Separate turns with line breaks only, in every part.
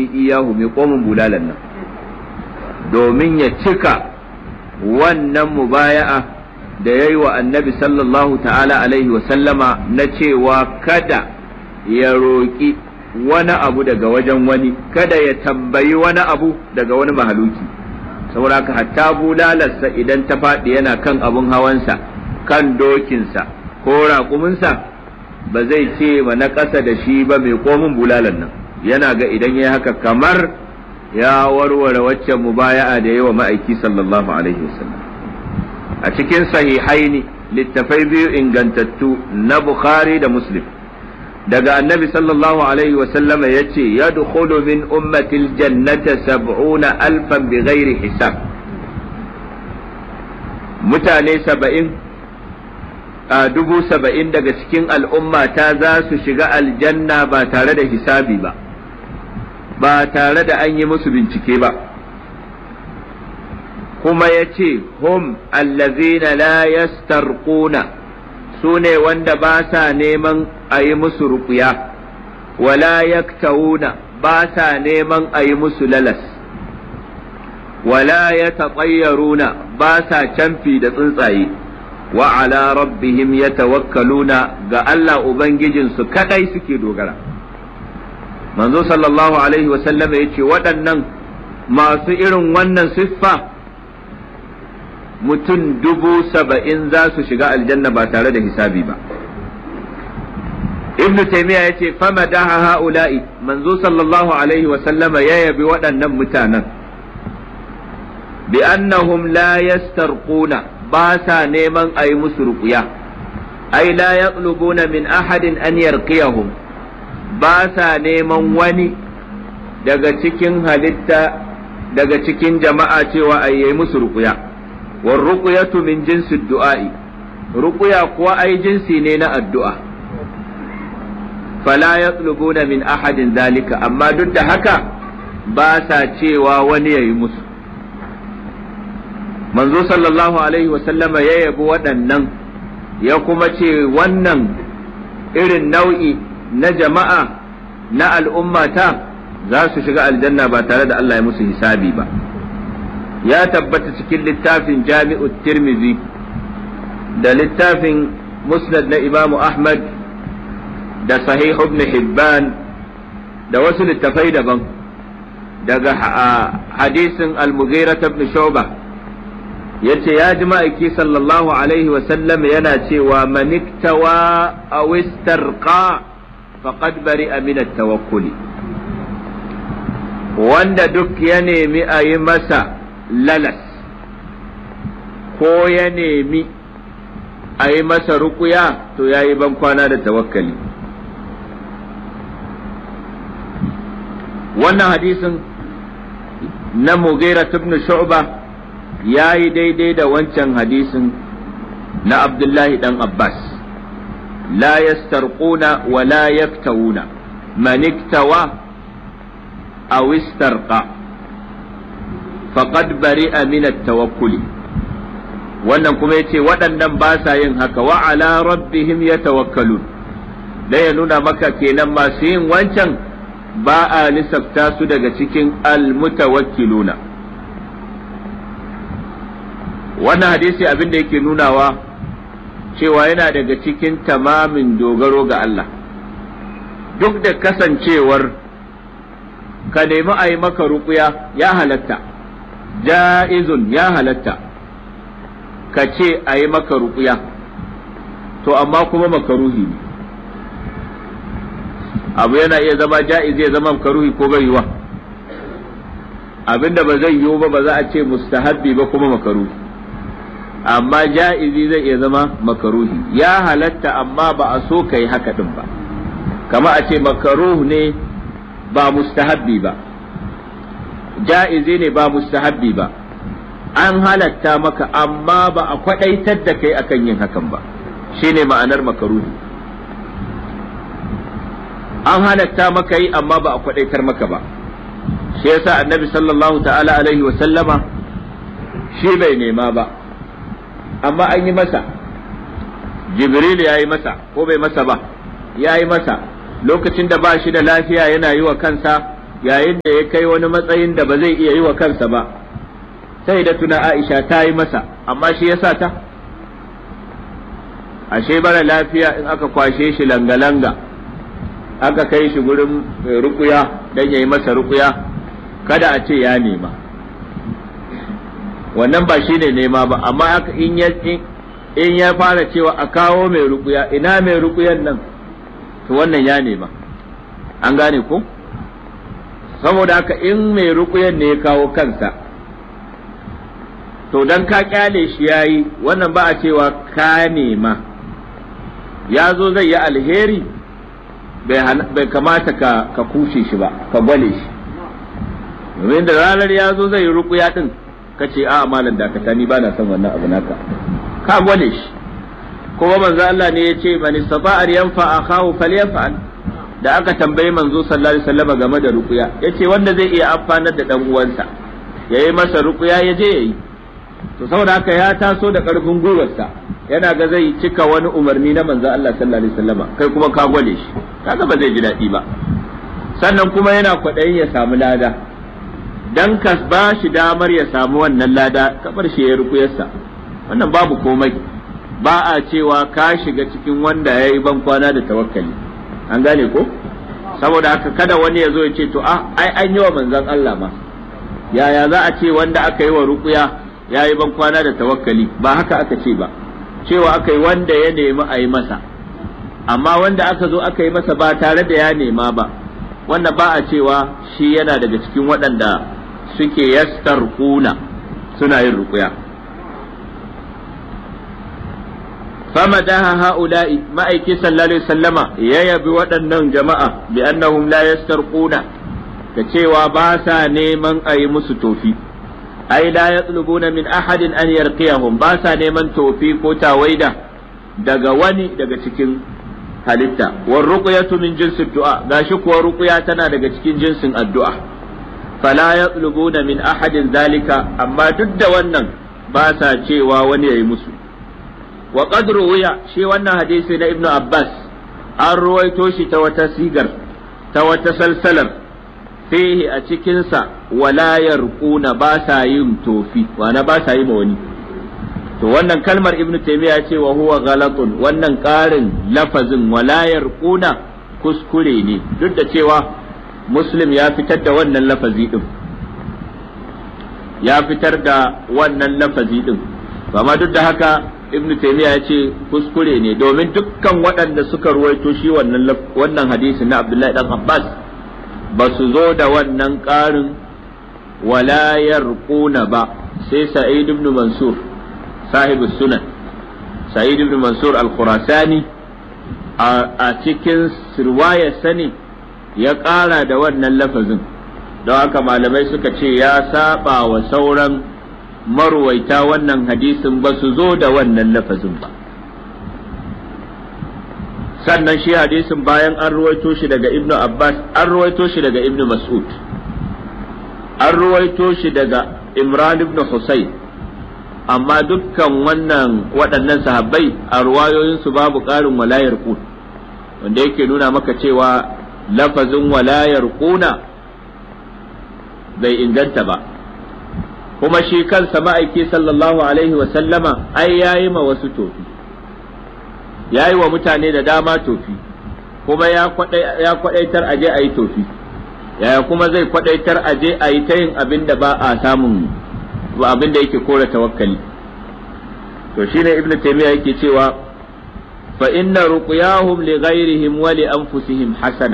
iyahu mai komin bulalan nan domin ya cika wannan mubaya'a da ya yi wa annabi sallallahu ta'ala alaihi sallama na cewa kada ya roƙi wani abu daga wajen wani kada ya tambayi wani abu daga wani mahaluki saboda hatta bulalarsa idan ta faɗi yana kan abun hawansa kan dokinsa ko raƙuminsa ba zai ce ma na ƙasa da shi ba mai komin bulalar nan yana ga idan ya haka kamar ya warware waccan mubaya'a da yawa ma'aiki sallallahu alaihi wasallam a cikin sahihaini littafai biyu ingantattu na bukhari da muslim daga annabi sallallahu alaihi wasallama ya ce ya min ummatil jannata sab'una alfan bi ghairi hisab mutane saba'in a dubu saba'in daga cikin al'ummata za su shiga aljanna ba tare da hisabi ba ba tare da an yi musu bincike ba kuma ya ce hum allazina la yastarquna su ne wanda ba sa neman a yi musu ruƙuya wala yaktawuna ba sa neman a yi musu lalas wala ya ba sa canfi da tsuntsaye wa ala rabbihim yatawakkaluna ga Allah ubangijinsu kadai suke dogara manzo sallallahu alaihi wasallam ya ce waɗannan masu irin wannan siffa mutum dubu saba'in za su shiga aljanna ba tare da hisabi ba ibn taymiya ya ce fama daha ha'ula'i manzo sallallahu alaihi wasallama ya yabi waɗannan mutanen bi annahum la yastarquna ba sa neman a yi musu ruƙuya ai la yatlubuna min ahadin an yarqiyahum ba sa neman wani daga cikin halitta daga cikin jama'a cewa a yi musu ruƙuya war ruqyatu min jinsi du'a'i ruƙuya kuwa ai jinsi ne na addu'a fala yatlubuna min ahadin zalika amma duk da haka ba sa cewa wani ya yi musu manzo sallallahu alaihi wasallama ya yabi waɗannan ya kuma ce wannan irin nau'i na jama'a na al'ummata za su shiga aljanna ba tare da Allah ya musu hisabi ba ya tabbata cikin littafin jami'u tirmizi da littafin musnad na imamu ahmad da sahih ibn hibban da wasu littafai daban daga hadisin al-mughira ibn shu'bah yace ya ji ma'aiki sallallahu alaihi wasallam yana cewa maniktawa a wistarqa faqad bari'a min at-tawakkuli wanda duk ya nemi a yi masa lalas ko ya nemi a yi masa rukuya to ya yi ban kwana da tawakkali wannan hadisin na mughira ibn shu'bah ya yi daidai da wancan hadisin na Abdullahi dan Abbas la yastarquna wa la yaktawuna man iktawa aw istarqa faqad bari'a min at-tawakkuli wannan kuma yace waɗannan ba sa yin haka wa ala rabbihim yatawakkalun da ya nuna maka kenan masu yin wancan ba a lissafta su daga cikin al-mutawakkiluna wannan hadisi abin da yake nunawa cewa yana daga cikin tamamin dogaro ga Allah duk da kasancewar ka nemi a yi maka ruƙuya ya halatta ja'izun ya halatta ka ce a yi maka ruƙuya to amma kuma makaruhi ne abu yana iya zama ja'iz ya zama makaruhi ko bai yiwa abinda ba zai yiwu ba ba za a ce mustahabbi ba kuma makaruhi amma ja'izi zai iya zama makaruhi ya halatta amma ba a so ka yi haka din ba kama a ce makaruh ne ba mustahabbi ba ja'izi ne ba mustahabbi ba an halatta maka amma ba a kwadaitar da kai akan yin hakan ba shine ma'anar makaruhi an halatta maka yi amma ba a kwadaitar maka ba shi yasa annabi sallallahu ta'ala alaihi wa sallama shi bai nema ba amma an yi masa jibril ya yi masa ko bai masa ba ya yi masa lokacin da ba shi da lafiya yana yi wa kansa yayin da ya kai wani matsayin da ba zai iya yi wa kansa ba sai da tuna Aisha ta yi masa amma shi ya sa ta ashe bara lafiya in aka kwashe shi langa-langa aka kai shi gurin rukuya don ya yi masa rukuya kada a ce ya nema wannan ba shi ne nema ba amma in ya in ya fara cewa a kawo mai rukuya ina mai rukuyan nan to wannan ya nema an gane ko saboda haka in mai rukuyan ne ya kawo kansa to dan ka kyale shi yayi wannan ba a cewa ka nema ya zo zai yi alheri bai kamata ka, ka kushe shi ba ka gwale shi domin da ranar ya zo zai yi rukuya din ka ce a malam dakata ni ba na son wannan abu naka ka gwale shi kuma manzo Allah ne ya ce man istata'a yanfa akahu falyaf'al da aka tambayi manzo sallallahu alaihi wasallam game da ruqya yace wanda zai iya amfanar da dan uwansa yayi masa ruqya ya je yayi to saboda haka ya taso da karfin gwiwarsa yana ga zai cika wani umarni na manzo Allah sallallahu alaihi wasallam kai kuma ka gwale shi kaga ba zai ji daɗi ba sannan kuma yana kwaɗayin ya samu lada dan ka ba shi damar ya samu wannan lada kabar shi ya rukuyarsa wannan babu komai ba a cewa ka shiga cikin wanda ya yi ban kwana da tawakkali an gane ko saboda haka kada wani ya zo ya ce to ah ai an yi wa manzon Allah ma yaya za a ce wanda aka yi wa rukuya ya yi ban kwana da tawakkali ba haka aka ce ba cewa aka yi wanda ya nemi a yi masa amma wanda aka zo aka yi masa ba tare da ya nema ba wanda ba a cewa shi yana daga cikin waɗanda suke yastar kuna suna yin rukuya famadaha ha'ula'i ma'aiki sallallahu alaihi sallama ya yabi waɗannan jama'a bi annahum la yastarquna da cewa ba sa neman a yi musu tofi ai la yatlubuna min ahadin an yarqiyahum ba sa neman tofi ko tawaida daga wani daga cikin halitta war ruqyatu min jinsi du'a gashi kuwa ruqya tana daga cikin jinsin addu'a fala yatlubuna min ahadin zalika amma duk da wannan ba sa cewa wani yayi musu wa qad ruwiya shi wannan hadisi na ibnu abbas an ruwaito shi ta wata sigar ta wata salsalar fihi a cikinsa wala yarquna ba sa yin tofi wana ba sa yi ma wani to wannan kalmar ibnu taymiya ce wa huwa ghalatun wannan ƙarin lafazin wala yarquna kuskure ne duk da cewa muslim ya fitar da wannan lafazi din ya fitar da wannan lafazi din amma duk da haka ibnu taymiya ya ce kuskure ne domin dukkan waɗanda suka ruwaito shi wannan wannan hadisi na abdullahi dan abbas ba su zo da wannan ƙarin wala yarquna ba sai sa'id ibn mansur sahibu sunan sa'id ibn mansur al-khurasani a cikin sirwaya sani ya ƙara da wannan lafazin don haka malamai suka ce ya saba wa sauran marwaita wannan hadisin ba su zo da wannan lafazin ba sannan shi hadisin bayan an ruwaito shi daga ibnu abbas an ruwaito shi daga ibnu mas'ud an ruwaito shi daga imran ibn husayn amma dukkan wannan waɗannan sahabbai a ruwayoyinsu babu ƙarin walayar qut wanda yake nuna maka cewa lafazin walayar quna bai inganta ba kuma shi kansa ma'aiki sallallahu alaihi wa sallama ai yayi ma wasu tofi yayi wa mutane da dama tofi kuma ya kwadaitar aje a yi tofi yaya kuma zai kwadaitar aje a yi ta yin abin da ba a samun abin da yake kora tawakkali to shine ibnu taymiya yake cewa fa inna ruqyahum li ghairihim wa li anfusihim hasana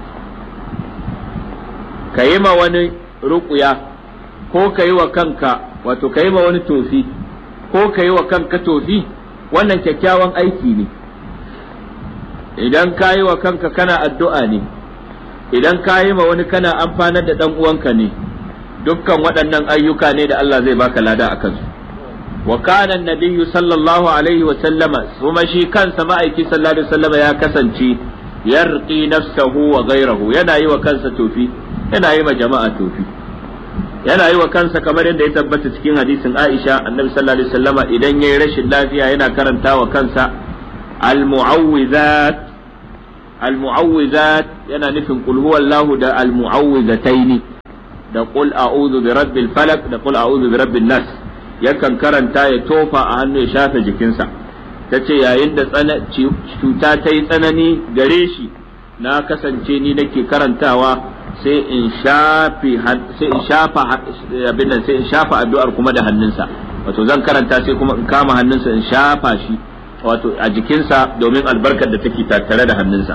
kayi ma wani ruqya ko kayi wa kanka wato kayi ma wani tofi ko kayi wa kanka tofi wannan kyakkyawan aiki ne idan kayi wa kanka kana addu'a ne idan kayi ma wani kana amfanar da dan uwanka ne dukkan waɗannan ayyuka ne da Allah zai baka lada a kansu wa kana nabiyyu sallallahu alaihi wa sallama kuma shi kansa ma'aiki sallallahu alaihi wa sallama ya kasance yarqi nafsahu wa ghayrahu yana yi wa kansa tofi yana yi ma jama'a tofi yana yi wa kansa kamar yadda ya tabbata cikin hadisin Aisha annabi sallallahu alaihi wa sallama idan yayi rashin lafiya yana karanta wa kansa al-mu'awwizat al-mu'awwizat yana nufin qul huwallahu da al-mu'awwidhataini da qul a'udhu bi rabbil falaq da qul a'udhu bi rabbin nas yakan karanta ya tofa a hannu ya shafe jikinsa tace yayin da cuta ta yi tsanani gare shi na kasance ni nake karantawa sai in shafi sai in shafa abin nan sai in shafa addu'ar kuma da hannunsa wato zan karanta sai kuma in kama hannunsa in shafa shi wato a jikinsa domin albarkar da take tattare da hannunsa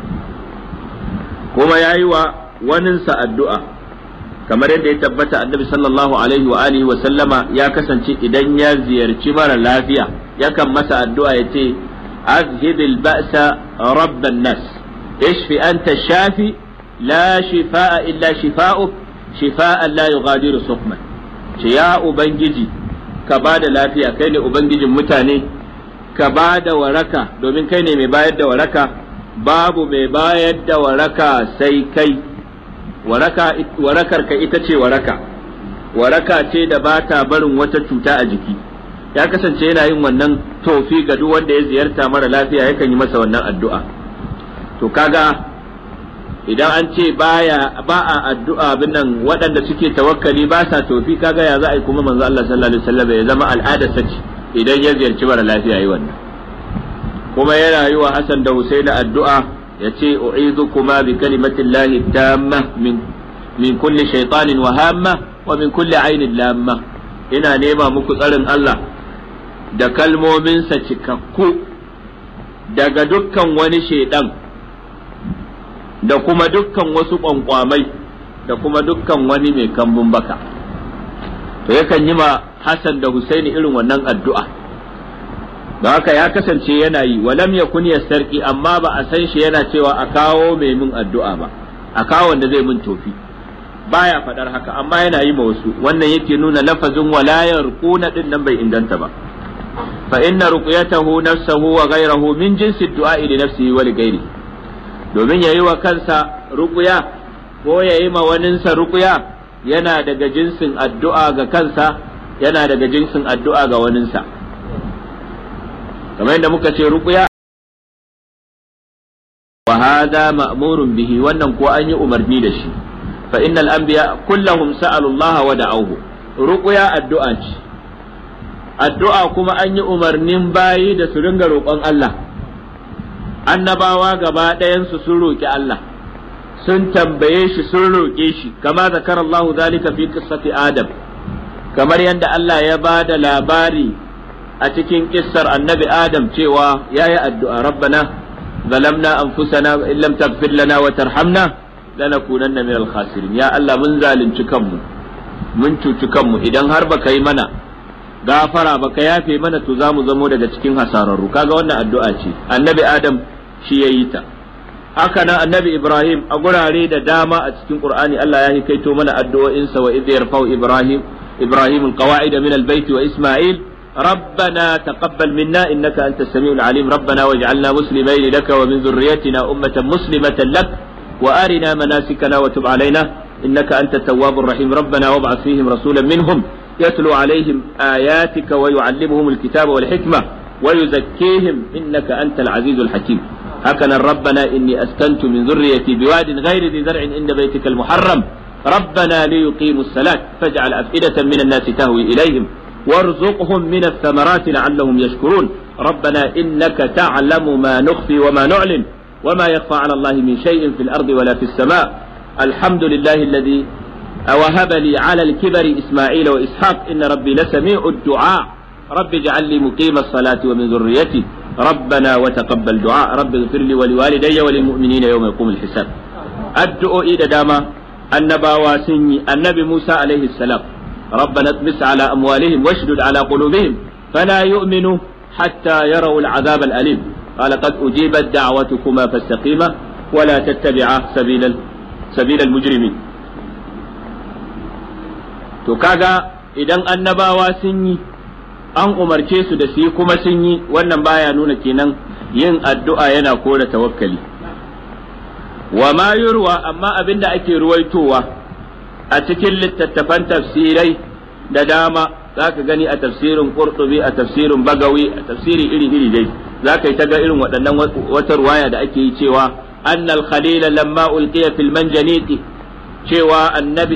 kuma yayi wa waninsa addu'a kamar yadda ya tabbata annabi sallallahu alaihi wa alihi wa sallama ya kasance idan ya ziyarci mara lafiya yakan masa addu'a ya ce azhibil ba'sa rabban nas ishfi anta shafi la shifaa illa shifa'uk shifa'an la yughadiru suqman ce ya ubangiji ka ba da lafiya kai ne ubangijin mutane ka ba da waraka domin kai ne mai bayar da waraka babu mai bayar da waraka sai kai waraka warakar ka ita ce waraka waraka ce da ba ta barin wata cuta a jiki ya kasance yana yin wannan tofi ga duk wanda ya ziyarta mara lafiya yakan yi masa wannan addu'a to kaga idan an ce baya ba a addu'a bin nan waɗanda suke tawakkali ba sa tofi kaga ya za a yi kuma manzo Allah sallallahu alaihi wasallam ya zama al'ada sace idan ya ziyarci mara lafiya yi wannan kuma yana yi wa Hassan da Husaini addu'a ya ce u'idukuma bi kalimatillahi tamma min min kulli shaytanin wa hamma wa min kulli ainin lamma ina nema muku tsarin Allah da kalmominsa cikakku daga dukkan wani shaidan da kuma dukkan wasu ƙwanƙwamai da kuma dukkan wani mai kambun baka to yakan yi ma Hassan da Husaini irin wannan addu'a da haka ya kasance yana yi walam yakun sarki amma ba a san shi yana cewa a kawo mai min addu'a ba a kawo wanda zai min tofi baya faɗar haka amma yana yi ma wasu wannan yake nuna lafazin walayar kuna din nan bai inganta ba fa inna ruqyatahu nafsahu wa ghayrahu min jinsi du'a li nafsihi wa li ghairihi domin ya yi wa kansa ruƙuya ko ya yi ma waninsa ruƙuya yana daga jinsin addu'a ga kansa yana daga jinsin addu'a ga waninsa kamar yadda muka ce ruƙuya wa hada ma'murun bihi wannan ko an yi umarni da shi fa innal anbiya kullahum sa'alu Allah wa da'awhu ruƙuya addu'a ce addu'a kuma an yi umarnin bayi da su ringa roƙon Allah annabawa gaba ɗayansu sun roƙi Allah sun tambaye shi sun roƙe shi kama zakar Allah zalika fi qissati Adam kamar yadda Allah ya ba da labari a cikin kissar annabi Adam cewa ya yi addu'a rabbana zalamna anfusana in lam taghfir lana wa tarhamna lanakunanna min al-khasirin ya Allah mun zalunci kanmu mun cuci kanmu idan har baka yi mana gafara baka yafe mana to zamu zamo daga cikin hasararru kaga wannan addu'a ce annabi Adam shi ya yi ta haka nan annabi ibrahim a gurare da dama a cikin qur'ani Allah ya hikaito mana addu'o'insa wa idh yarfau ibrahim ibrahim alqawa'id min albayt wa isma'il ربنا تقبل منا انك انت السميع العليم ربنا واجعلنا مسلمين لك ومن ذريتنا امه مسلمه لك وارنا مناسكنا وتب علينا انك انت التواب الرحيم ربنا وابعث فيهم رسولا منهم يتلو عليهم اياتك ويعلمهم الكتاب والحكمه ويزكيهم انك انت العزيز الحكيم هكذا ربنا إني أسكنت من ذريتي بواد غير ذي زرع عند بيتك المحرم ربنا ليقيموا الصلاة فاجعل أفئدة من الناس تهوي إليهم وارزقهم من الثمرات لعلهم يشكرون ربنا إنك تعلم ما نخفي وما نعلن وما يخفى على الله من شيء في الأرض ولا في السماء الحمد لله الذي وهب لي على الكبر إسماعيل وإسحاق إن ربي لسميع الدعاء رب اجعل لي مقيم الصلاة ومن ذريتي ربنا وتقبل دعاء رب اغفر لي ولوالدي وللمؤمنين يوم يقوم الحساب addu'o'i da dama annabawa sun yi annabi Musa alaihi salam ربنا اطمس على أموالهم واشدد على قلوبهم فلا يؤمنوا حتى يروا العذاب الأليم قال قد أجيبت دعوتكما فاستقيما ولا تتبعا سبيل سبيل المجرمين to kaga idan annabawa sun yi an umarce su da su yi kuma sun yi wannan baya nuna kenan yin addu'a yana kore tawakkali wa ma yurwa amma abinda ake ruwaitowa a cikin littattafan tafsirai da dama zaka gani a tafsirin qurtubi a tafsirin bagawi a tafsiri iri iri dai zaka yi ta ga irin waɗannan wata ruwaya da ake yi cewa أن الخليل لما ألقي في المنجنيق cewa annabi